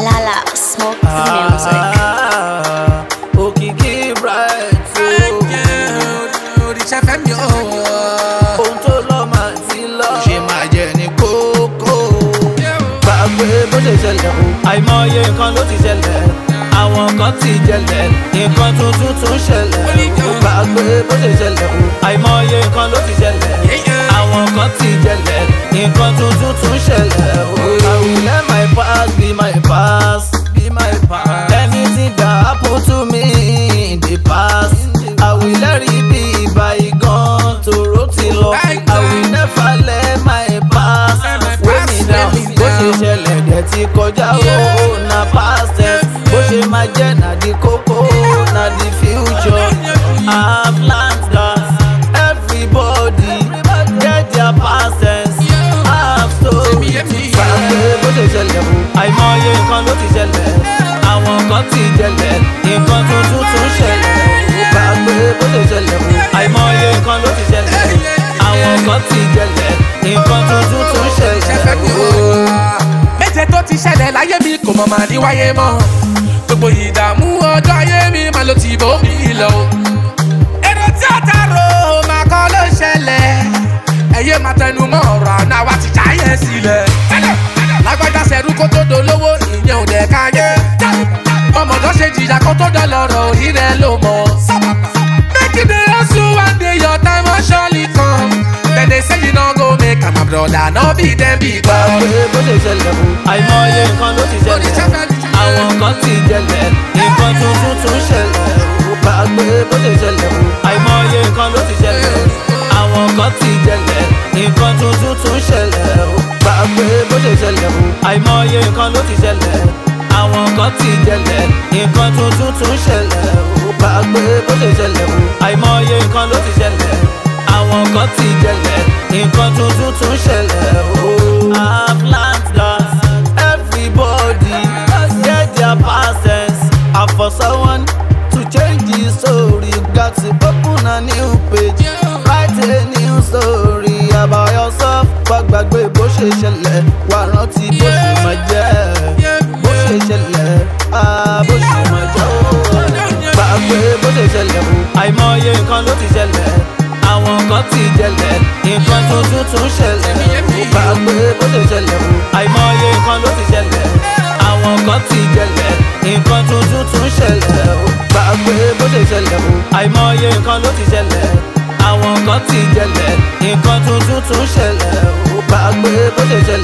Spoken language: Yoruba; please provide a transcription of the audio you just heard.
Lala, smoke the music. òkìkí bright o. òrìṣà fẹ́mi o. ohun tó lọ máa ti lọ. ṣe máa jẹ ní kókó. gbàgbé bó ṣe ṣẹlẹ̀ o. àìmọye nǹkan ló ti ṣẹlẹ̀ àwọn kan ti jẹlẹ̀ nǹkan tuntun tún ṣẹlẹ̀ o. gbàgbé bó ṣe ṣẹlẹ̀ o. àìmọye nǹkan ló ti ṣẹlẹ̀ àwọn kan ti jẹlẹ̀ nǹkan tuntun tún ṣẹlẹ̀ o. I will let my past be my past. Be my past. Anything that happen to me in the past, I will let it be bygone. Tòró ti lọ, I will never let my past weigh me down. Bó ṣe ṣẹlẹ̀ dẹ̀ ti kọjá o, na past tense. Bó ṣe máa jẹ́ na di kókó, na di future. I have learned that everybody get their past tense. I have story. Gbàgbé bó ṣe ṣẹlẹ̀ o, àìmọye nǹkan ló ti ṣẹlẹ̀. Àwọn kan ti jẹlẹ̀, nǹkan tuntun tún ṣẹlẹ̀. Gbàgbé bó ṣe ṣẹlẹ̀ o, àìmọye nǹkan ló ti ṣẹlẹ̀. Àwọn kan ti jẹlẹ̀, nǹkan tuntun tún ṣẹlẹ̀ o. méje tó ti ṣẹlẹ̀ láyé mi kò mọ̀ máa ní wáyé mọ́ gbogbo ìdààmú ọjọ́ ayé mi máa ló ti bò mí lọ. èrò tí ó ta ro máa kọ́ ló ṣẹlẹ̀ ẹ̀yẹ́ máa tẹnu mọ́ ọ̀rọ̀ àná wa ti jáyé sílẹ̀. lágbájá sẹ́rú kó tó dolówó ìyẹn ò dẹ̀ káyé. ọmọdé ṣe jìyà kó tó dọ̀lọ́rọ̀ orí rẹ̀ ló mọ̀. make you dey hustle one day your time will surely come. dem dey say you no go make am my brother no be dem be God. Gbàgbé bó ṣe ṣẹlẹ̀ o, àìmọye nǹkan ló ti ṣẹlẹ̀. Àwọn kan ti jẹlẹ̀, nǹkan tuntun tún ṣẹlẹ̀ o. Gbàgbé bó ṣe ṣẹlẹ̀ o, àìmọye nǹkan ló ti ṣẹlẹ̀. Àwọn kan ti jẹlẹ̀, nǹkan tuntun tún ṣẹlẹ̀ o. Gbàgbé bó ṣe ṣẹlẹ̀ o, àìmọye nǹkan ló ti ṣẹlẹ̀. Àwọn kan ti jẹlẹ̀, nǹkan tuntun tún ṣẹlẹ̀ o. Gbàgbé bó ṣe ṣẹlẹ̀ o, àìmọye nǹkan ló ti ṣẹlẹ̀. Àwọn kan ti jẹlẹ̀, nǹkan tuntun tún ṣẹlẹ̀ o. I've learned that everybody get their past tense. And for someone to change the story, you got to open a new page. Write a new story about yourself. Gbàgbé bó ṣe ṣẹlẹ̀, wà rántí bó ṣe máa jẹ́. Bó ṣe ṣẹlẹ̀, ah, bó ṣe máa jẹ́ o. Gbàgbé bó ṣe ṣẹlẹ̀ o. Àìmọye nǹkan ló ti ṣẹlẹ̀. Àwọn kan ti jẹlẹ̀, nǹkan tuntun tún ṣẹlẹ̀. Gbàgbé bó ṣe ṣẹlẹ̀ o. Àìmọye nǹkan ló ti ṣẹlẹ̀. Àwọn kan ti jẹlẹ̀, nǹkan tuntun tún ṣẹlẹ̀ o. Gbàgbé bó ṣe ṣẹlẹ̀ o. Àìmọye nǹkan ló ti ṣẹlẹ̀. Àwọn kan ti jẹlẹ̀, nǹkan tuntun tún ṣẹlẹ̀ o. Gbàgbé bó ṣe ṣẹlẹ̀.